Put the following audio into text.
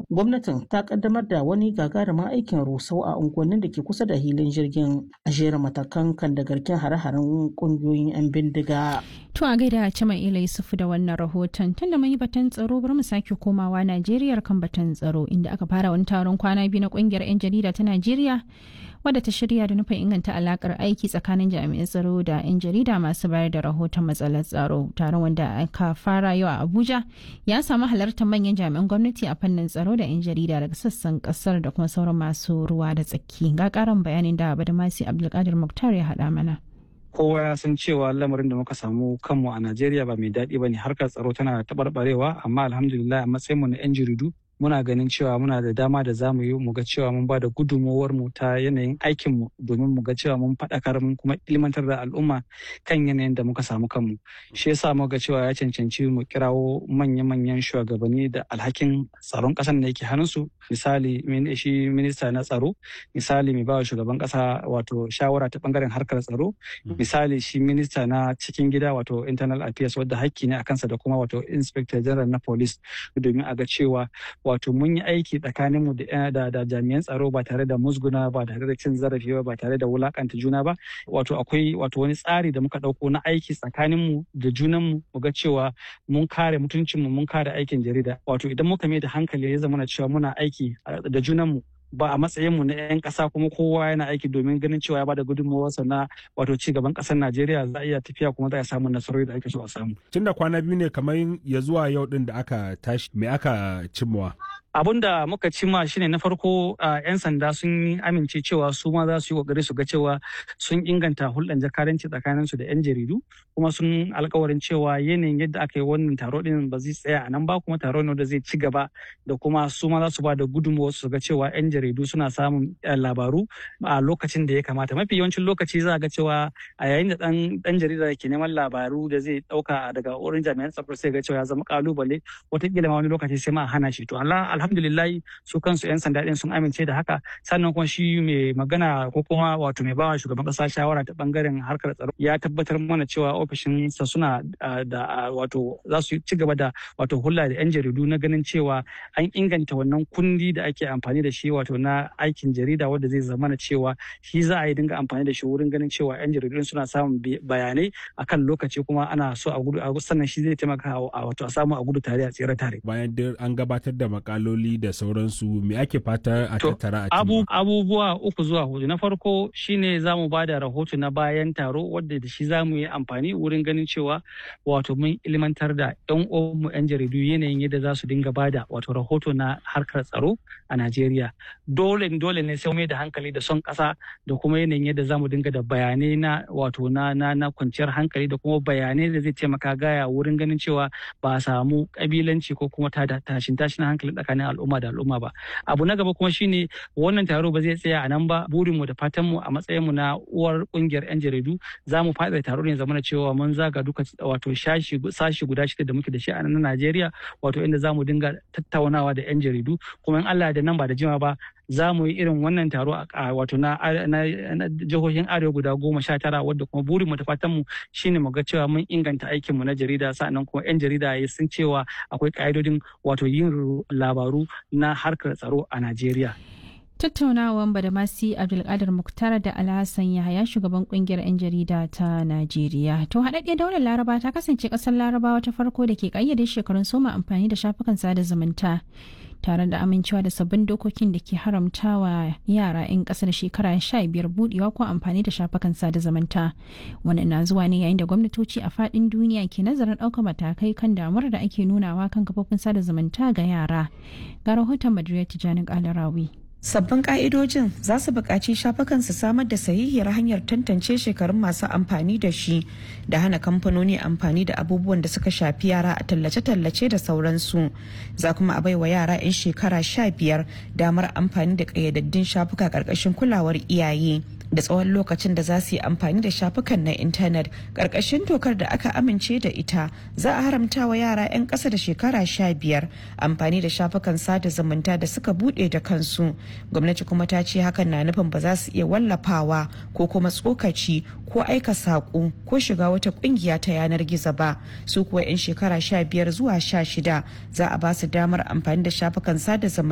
gwamnatin ta kaddamar da wani gagarumin aikin rusau a unguwannin da ke kusa da hilin jirgin a jera matakan kan da garken hare-haren kungiyoyin 'yan bindiga. To a gaida Cima Ila Yusufu da wannan rahoton tunda mun yi batun tsaro bari mu sake komawa Najeriya kan batun tsaro inda aka fara wani taron kwana biyu na kungiyar 'yan jarida ta Najeriya wadda ta shirya da nufin inganta alakar aiki tsakanin jami'an tsaro da 'yan jarida masu bayar da rahoton matsalar tsaro taron wanda aka fara yau a abuja ya samu halartar manyan jami'an gwamnati a fannin tsaro da 'yan jarida daga sassan kasar da kuma sauran masu ruwa da tsaki ga karin bayanin da badamasi abdulkadir muktar ya haɗa mana kowa ya san cewa lamarin da muka samu kanmu a najeriya ba mai daɗi ba ne harkar tsaro tana taɓarɓarewa amma alhamdulillah a matsayinmu na 'yan jaridu muna ganin cewa muna da dama da zamu yi mu ga cewa mun ba da gudunmowar mu ta yanayin aikin mu domin mu ga cewa mun faɗakar mun kuma ilmantar da al'umma kan yanayin da muka samu kanmu shi yasa muka ga cewa ya cancanci mu kirawo manya-manyan shugabanni da alhakin tsaron ƙasar da yake hannunsu misali shi minista na tsaro misali mai bawa shugaban ƙasa wato shawara ta bangaren harkar tsaro misali shi minista na cikin gida wato internal affairs wadda hakki ne a kansa da kuma wato inspector general na police domin a ga cewa wato mun yi aiki tsakanin mu da, da jami'an tsaro ba tare da musguna ba tare da cin zarafi ba ba tare da wulakanta juna ba wato akwai wato wani tsari da muka dauko na aiki tsakanin mu da junan mu mu ga cewa mun kare mutuncin mu mun kare aikin jarida wato idan muka mai da hankali ya zama na cewa muna aiki da junan mu ba a matsayin mu na 'yan ƙasa kuma kowa yana aiki domin ganin cewa ya bada gudunmawarsa na wato ci gaban ƙasar Najeriya za a iya tafiya kuma za a samu nasarori da ake so a samu. Tun da kwana biyu ne kamar ya zuwa yau din da aka tashi me aka cimmawa? abun da muka cima shine na farko yan sanda sun amince cewa su ma za su yi kokari su ga cewa sun inganta hulɗan jakadanci tsakanin su da yan jaridu kuma sun alkawarin cewa yanayin yadda aka yi wannan taro din ba zai tsaya a nan ba kuma taro ne da zai ci gaba da kuma su ma za su ba da gudunmawa su ga cewa yan jaridu suna samun labaru a lokacin da ya kamata mafi yawancin lokaci za ga cewa a yayin da dan dan jarida ke neman labaru da zai dauka daga wurin jami'an tsaro sai ga cewa ya zama kalubale wataƙila ma wani lokaci sai ma hana shi to Allah alhamdulillah su kansu 'yan sanda din sun amince da haka sannan kuma shi mai magana ko kuma wato mai bawa shugaban kasa shawara ta bangaren harkar tsaro ya tabbatar mana cewa ofishin sa suna da wato za su ci gaba da wato hulla da 'yan jaridu na ganin cewa an inganta wannan kundi da ake amfani da shi wato na aikin jarida wanda zai zama na cewa shi za a yi dinga amfani da shi wurin ganin cewa 'yan jaridu suna samun bayanai akan lokaci kuma ana so a gudu sannan shi zai taimaka a wato a samu a gudu tare a tsere tare bayan an gabatar da makaloli da sauransu me ake fata a tattara a abu, abubuwa uku zuwa hudu na farko shine za mu ba da rahoto na bayan taro wadda da shi za mu yi amfani wurin ganin cewa wato mun ilmantar da yan uwanmu yan jaridu yanayin yadda za su dinga ba da wato rahoto na harkar tsaro a Najeriya dole dole ne sai mai da hankali da son kasa da kuma yanayin yadda za mu dinga da bayanai na wato na na na kwanciyar hankali da kuma bayanai da zai taimaka gaya wurin ganin cewa ba a samu kabilanci ko kuma tashin tashin hankali tsakanin al'umma da al'umma ba abu na gaba kuma shine wannan taro ba zai tsaya a nan ba burinmu da fatanmu a matsayinmu na uwar kungiyar yan jaridu za mu faɗa taro ne zamana cewa mun zaga duka wato shashi sashi guda shida da muke da shi a nan Najeriya wato inda za mu dinga tattaunawa da yan jaridu kuma in Allah da nan ba da jima ba za mu yi irin wannan taro a wato na jihohin arewa guda goma sha tara wadda kuma burinmu da fatanmu shine mu ga cewa mun inganta aikinmu na jarida sa'annan kuma 'yan jarida ya sun cewa akwai ka'idodin wato yin labaru na harkar tsaro a Najeriya. Tattaunawan Badamasi Abdulkadir Muktar da Alhassan Yahaya shugaban kungiyar 'yan jarida ta Najeriya. To haɗaɗɗiyar daular Laraba ta kasance ƙasar Larabawa ta farko da ke ƙayyade shekarun soma amfani da shafukan sada zumunta. tare da amincewa da sabbin dokokin da ke haramtawa yara 'yan kasar shekara sha biyar budewa ko amfani da shafukan sada zumunta wannan na zuwa ne yayin da gwamnatoci a fadin duniya ke nazarin ɗaukar matakai kan damuwar da ake nunawa kan kafofin sada zumunta ga yara ga rahoton madrid tijjani kalarawi Sabbin ka'idojin za su buƙaci shafukan su samar da sahihiyar hanyar tantance shekarun masu amfani da shi da hana kamfanoni amfani da abubuwan da suka shafi yara a tallace-tallace da sauransu. Za kuma a baiwa yara 'yan shekara sha biyar damar amfani da ƙayyadaddun shafuka ƙarƙashin kulawar iyaye. da tsawon lokacin da za su yi amfani da shafukan na intanet ƙarƙashin dokar da aka amince da ita za a haramta wa yara 'yan ƙasa da shekara sha biyar amfani da shafukan sada zumunta da suka buɗe da kansu gwamnati kuma ta ce hakan na nufin ba za su iya wallafawa ko kuma tsokaci ko aika saƙo ko shiga wata ƙungiya ta yanar gizo ba su kuwa 'yan shekara sha biyar zuwa sha shida za a ba su damar amfani da shafukan sada zumunta